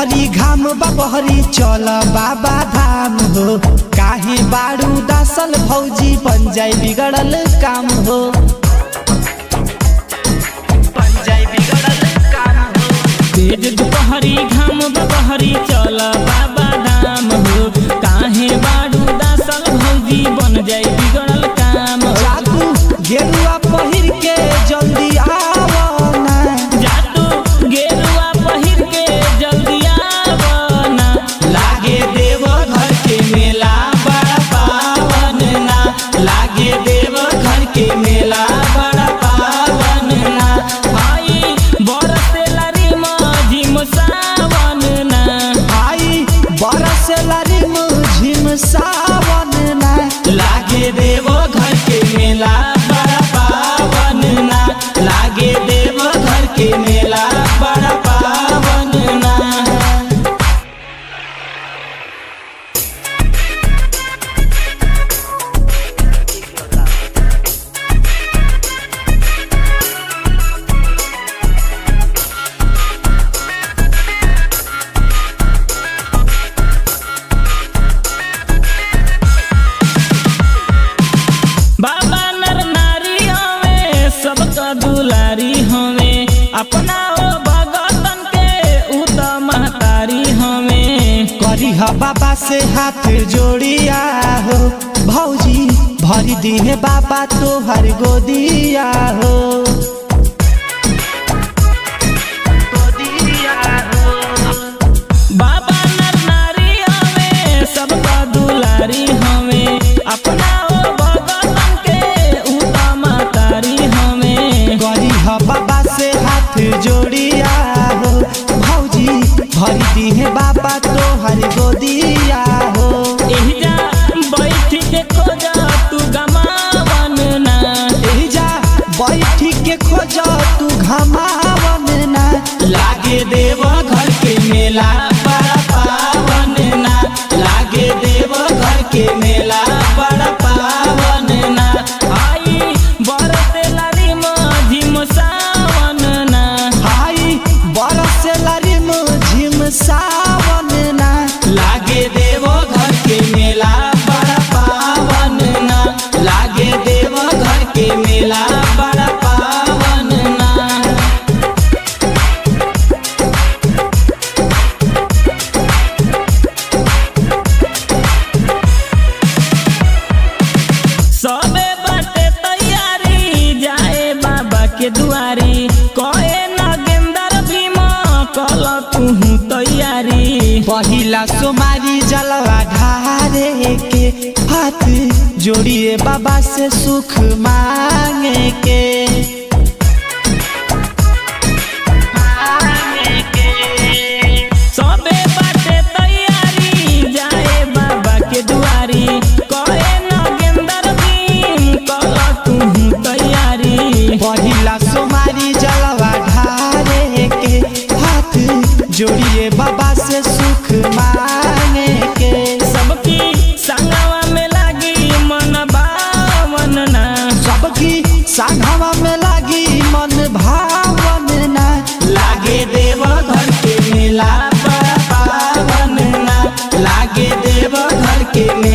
बहरी घाम बा बहरी चल बाबा धाम हो काहे बारू दासल भौजी बन जाई बिगड़ल काम हो बन जाई बिगड़ल काम हो तेज दुपहरी घाम बहरी चल बाबा धाम हो काहे बाडू दासल भौजी बन जाई बिगड़ल काम हो जादू गेरुआ पहिर के जल्दी आवना जादू गेरुआ पहिर के जल्दी आवना लागे देव घर के मेला बड़ा पावन ना लागे देव घर के मेला बड़ा पावन ना आई बरसेला रे मझिम सावन ना आई बरस लारी मुझिम सावन ना लागे देव घर के मेला बड़ा पावन ना लागे देव घर के मेला बड़ा पावन ना बाबा नर नारी हवे सबका दुलारी हवे अपना ओ भगतन के उत महतारी हवे करी ह बाबा से हाथ जोड़िया हो भौजी भरी दिहे बाबा तोहर गोदिया हो बाबा नर नारी हवे सबका दुलारी हवे अपना ओ भगतन के उत महतारी हवे करी ह बाबा से हाथ जोड़िया हो भौजी भरी दिहे बाबा तोहर गोदिया हो एहिजा बैठ के खोजा तू गमावन ना एहिजा बैठी के खोज तू घमावन ना लागे देव घर के मेला बड़ा पावन ना लागे देव घर के मेला बड़ा पावन ना आई बरसेला रे मझिम सावन ना आई बरस लारी मुझिम सावन ना लागे देव घर के मेला बड़ा पावन ना लागे देव घर के मेला बड़ा पावन ना सबे बाटे तैयारी जाए बाबा के दुआरी कहे नगेंदर भीम कल तू तैयारी पहिला सोमारी जलवा ढारे के हाथ जोड़िए बाबा से सुख मांगे के सबे बाटे तैयारी जाए बाबा के दुआरी कहे नगेंदर भीम कल तू तैयारी पहिला सोमारी जलवा ढारे के हाथ जोड़िए बाबा से सुख मांगे के सबकी संगवा में लागी मन बावन ना सबकी साघवा में लागी मन भावन ना लागे देव घर के मेला बड़ा पावन ना लागे देव घर के मेला